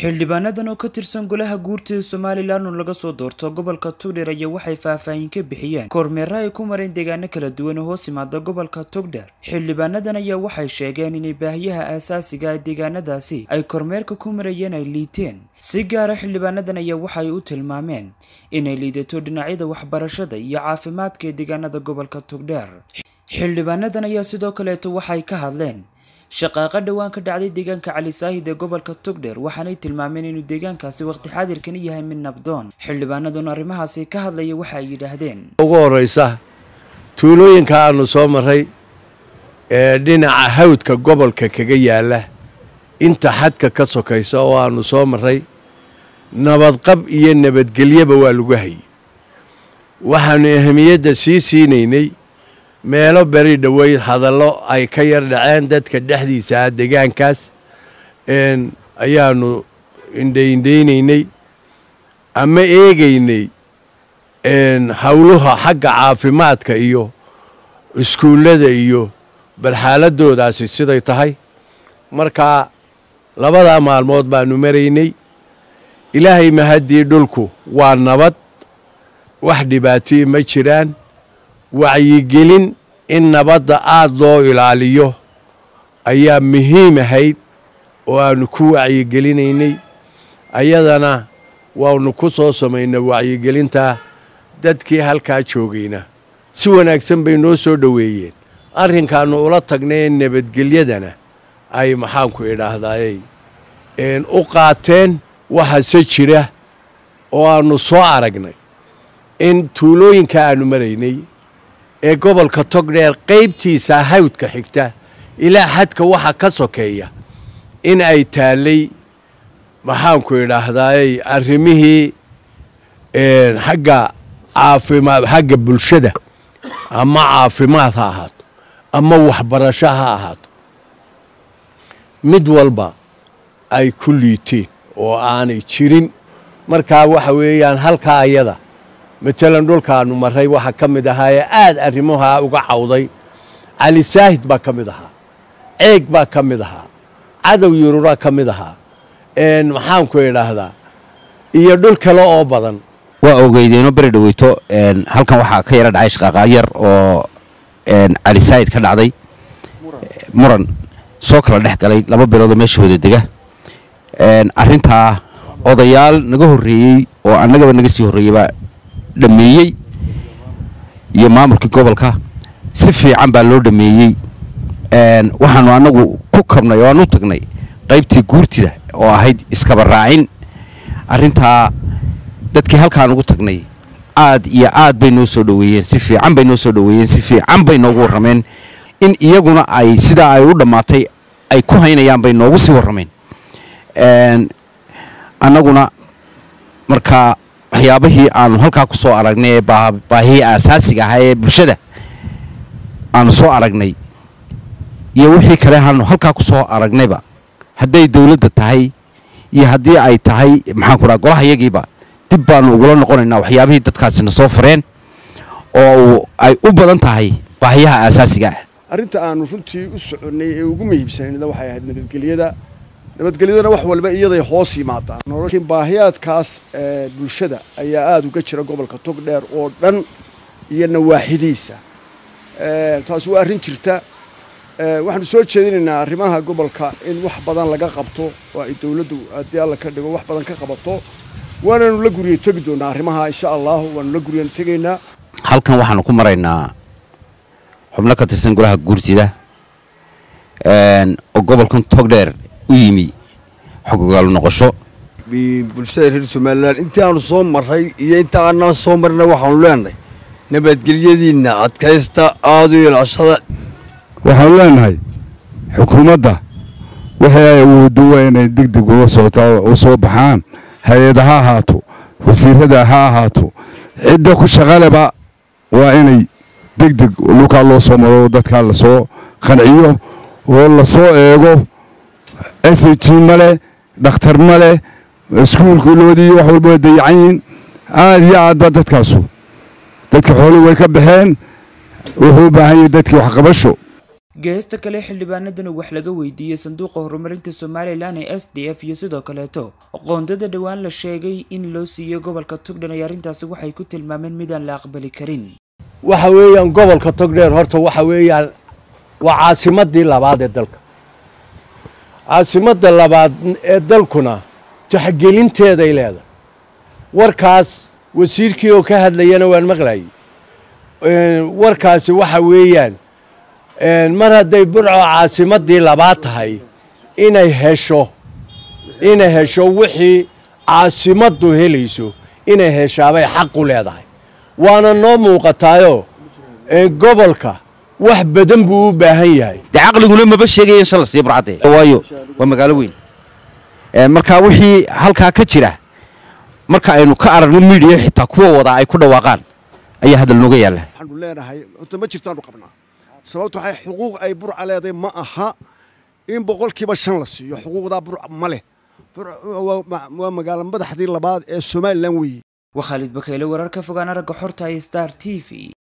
xildhibaanadan oo ka tirsan golaha guurtida somalilan oo laga soo doorto gobolka togdheer ayaa waxay faahfaahin ka bixiyeen kormeera ay ku mareen deegaano kala duwan oo hoos yimaada gobolka togdheer xildhibaanadan ayaa waxay sheegeen inay baahiyaha aasaasiga ah deegaanadaasi ay kormeerka ku marayeen ay liiteen si gaara xildhibaanadan ayaa waxay u tilmaameen inay liidato dhinacyada waxbarashada iyo caafimaadka ee deegaanada gobolka togdheer xildhibaanadan ayaa sidoo kaleeto waxay ka hadleen shaqaaqa dhowaan ka dhacday deegaanka cali saahid ee gobolka togdheer waxaanay tilmaameen inuu deegaankaasi waqti xaadirkani yahay mid nabdoon xildhibaanaduna arrimahaasi ka hadlaya waxa ay yidhaahdeen ugu horraysa tuulooyinka aanu soo marray ee dhinaca hawdka gobolka kaga yaalla inta xadka ka sokaysa oo aanu soo marray nabadqab iyo nabadgelyaba waa lagu hayay waxaanu ahamiyadda sii siinaynay meelo beri dhoweyd hadallo ay ka yar dhaceen dadka dhexdiisa ah deegaankaas ayaanu indhaindhaynaynay ama eegaynay howluha xagga caafimaadka iyo iskuullada iyo bal xaaladoodaasi siday tahay markaa labadaa maalmood baanu maraynay ilaahay mahaddii dhulku waa nabad wax dhibaatoi ma jiraan wacyigelin in nabadda aada loo ilaaliyo ayaa muhiim ahayd oo aanu ku wacyigelinaynay ayadana waanu ku soo samaynay wacyigelintaa dadkii halkaa joogayna si wanaagsan bay noo soo dhoweeyeen arrinkaannu ula tagnay nabadgelyadana ay maxaanku idhaahdaayey u qaateen waxase jira oo aannu soo aragnay in tuulooyinka aanu maraynay ee gobolka togdheer qaybtiisa hawdka xigta ilaa xadka waxa ka sokeeya in ay taallay maxaanku idhaahdaayey arrimihii xagga caafimaad xagga bulshada ama caafimaad ha ahaato ama waxbarasho ha ahaato mid walba ay ku liiteen oo aanay jirin markaa waxa weeyaan halkaa ayada matalan dhulkaanu marray waxaa ka mid ahaayee aad arrimahaa uga cawday cali saahid baa ka mid ahaa ceeg baa ka mid ahaa cadow yururaa ka mid ahaa maxaanku idhaahdaa iyo dhul kale oo badan waa ogeydeenoo beri dhaweyto halkan waxaa ka yara dhacay shaqaaqa yar oo cali saahid ka dhacday muran soo kala dhex galay laba biloodoo meesha wada dega arrintaa odayaal naga horreeyey oo annagaba naga sii horreeyeyba dhameeyey iyo maamulkii gobolka si fiican baa loo dhameeyey waxaanu annagu ku kabnay oo aan u tagnay qaybtii guurtida oo ahayd iskaba raacin arrintaa dadkii halkaan ugu tagnay aad iyo aad bay noo soo dhoweeyeen si fiican bay noo soo dhoweeyeen si fiican bay noogu warrameen in iyaguna ay sidaa ay u dhammaatay ay ku haynayaan bay noogu sii warrameen annaguna markaa waxyaabihii aanu halkaa ku soo aragnay ee baahihii aasaasiga ahaa ee bulshada aanu soo aragnay iyo wixii kale aanu halkaa ku soo aragnayba hadday dawladda tahay iyo haddii ay tahay maxaanku dhaha golaha yagiiba dib baanu ugula noqonaynaa waxyaabihii dadkaasina soo fareen oo ay u badan tahay baahiyaha aasaasiga ah arrinta aanu runtii u soconnay ee ugu muhiimsanayna waxay ahayd nabadgelyada nabadgelyadana wax walba iyaday hoos yimaadaan laakiin baahiyaadkaas bulshada ayaa aada uga jira gobolka togdheer oo dhan iyo nawaaxidiisa taasi waa arrin jirta waxaanu soo jeedinaynaa arrimaha gobolka in wax badan laga qabto oo ay dawladdu haddii alla ka dhigo wax badan ka qabato waanaanu la guriya tegi doonaa arrimaha insha allahu waanu la guryan tegaynaa halkan waxaanu ku maraynaa xubno ka tirsan golaha guurtida oo gobolkan togdheer u yimi xogogaal noqosho bulshada reer somalilan intii aanu soo marray iyo inta aanaan soo marina waxaanu leenahay nabadgelyadiinna adkaysta aada u ilaashada waxaanu leenahay xukuumadda wixii ay awoodo waa inay degdeg ula socotaa u soo baxaan hay-ada ha ahaato wasiirada ha ahaato cidda ku shaqaleba waa inay degdeg dhulkaa loo soo maro dadkaa lasoo qanciyo oo lasoo eego s h ma leh dhakhtar ma leh iskuulkuloodii wax walba way dayacan yihiin aada iyo aad ba dadkaasu dadka xoolii way ka baxeen wuxuu u baahan yahay dadkii waxqabasho geesta kale xildhibaanadan wax laga weydiiyey sanduuqa horumarinta somalilan ee s d f iyo sidoo kaleeto qoondada dhowaan la sheegay in loo siiyey gobolka togdhan ay arrintaasi waxay ku tilmaameen midaan la aqbali karin waxa weeyaan gobolka togdheer horta waxa weeyaan waa caasimadii labaad ee dalka caasimadda labaad ee dalkuna taxgelinteeday leedahay warkaas wasiirkii oo ka hadlayana waan maqlayay warkaasi waxa weeyaan mar hadday burco caasimadii labaad tahay inay hesho inay hesho wixii caasimaddu helayso inay heshaabay xaq u leedahay waana noo muuqataayoo gobolka wax badan buu u baahan yahay dee caqliguna maba sheegaya in shala sii burcadde waayo waa magaalo weyn marka wixii halkaa ka jira marka aynu ka aragno miidiya xitaa kuwa wadaa ay ku dhawaaqaan ayaa hadal nooga yaalla waxaanu leenahay horta ma jirtaanu qabnaa sababtu waxay xuquuq ay burca leedahay ma aha in boqolkiiba shan la siiyo xuquuqdaa burca ma leh waa magaalo madaxdii labaad ee somalilan weeye waa khaalid bakayle wararka fogaan aragga xorta star t v